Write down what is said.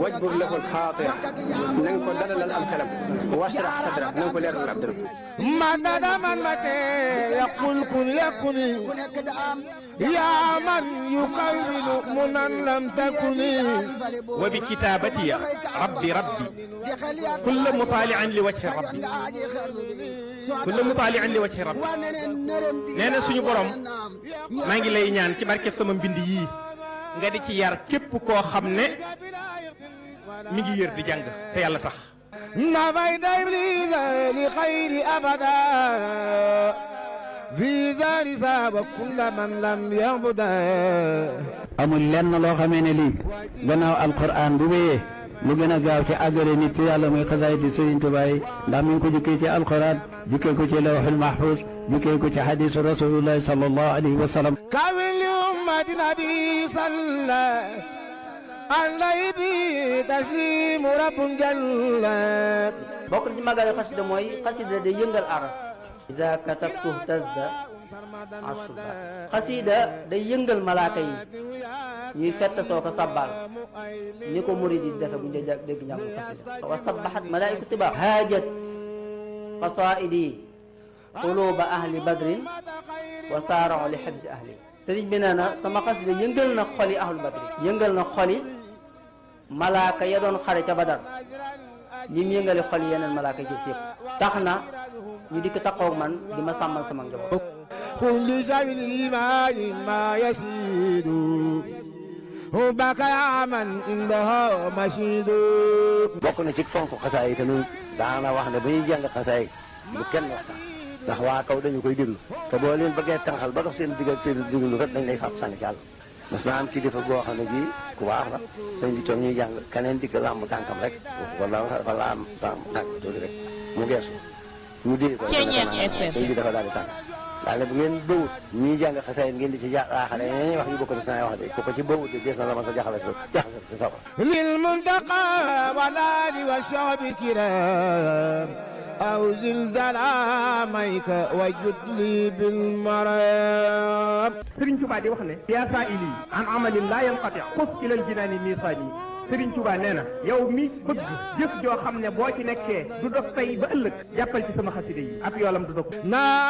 wajbur lahu alxaatira na nga ko dalalal am xelam washrah sadra na nga ko leeral ab dëram مدد من متى يقول كن يكن يا من يكون منا لم تكن وبكتابتي ربي ربي كل مطالع لوجه ربي كل مطالع لوجه ربي nee na suñu borom maa ngi lay ñaan ci barkeb sama mbind yii nga di ci yar képp koo xam ne mi ngi yër di jàng te yàlla tax نفيت إبليس لخير أبدا في زار ساب كل من لم يعبد amul lenn loo xamee ne lii gannaaw alquran bu wéyee lu gën a gaaw ci àggale nit ci yàlla muy xasaayiti Sëriñ Tuubaa yi ndax mi ngi ko jukkee ci alquran jukkee ko ci lawxul mahfuz jukkee ko ci xadiisu rasulillahi sallallahu alayhi wa sallam كامل لأمة نبي صلى عليه به تسليم رب جل bokk na ci magale xasida mooy xasida day yëngal aras ida katabtu tazda asuba xasida day yëngal malaaka yi ñuy fett soo ko sabbal ni ko murid yi defe bu ñu dee dégg njàngu xasida wa sabbaxat malaaiku tiba haajat qasaidi quluba ahli badrin wa saarao li xibsi ahli sëriñ bi nee na sama xasida yëngal na xoli ahlu badrin yëngal na xoli malaaka ya doon xare ca badar ñi mu yëngale xol yeneen malaaka ci yëpp tax na ñu dikk taqoog man di ma sàmmal sama njaboot كل شيء الإيمان ما يسيد حبك يا من عندها مشيد bokk na ci fonk xasaay yi te ñun daana wax ne ba ñuy jàng xasaay bu kenn waxtaan ndax waa kaw dañu koy déglu te boo leen bëggee tànqal ba dox seen digg ak seen déglu rek dañ lay fab sànni ci àll mas naa am kilifa goo xam ne bii ku baax la sëñ bi toog ñuy jàng keneen digg làmb tànkam rek wala wala am tànk tuuti rek mu geesu mu dee ko sëñ bi dafa daal di tànk daal ne bu ngeen bëwut ñuy jàng xasaay ngeen di ci jaaxale ñeneen wax yu bokk na saa wax de ku ko ci bëwut de des na la ma sa jaxale jaxale si safar للمنتقى والآل والشعب كرام أو زلزال عاميك وجد لي بالمرام Sëriñ Tuubaa di wax ne yaa saa ili an amalin laa yanqati xus ilal jinaani miisaani Sëriñ Tuubaa nee na yow mi bëgg jëf joo xam ne boo ci nekkee du dog tey ba ëllëg jàppal ci sama xaside yi ab yoolam du dog na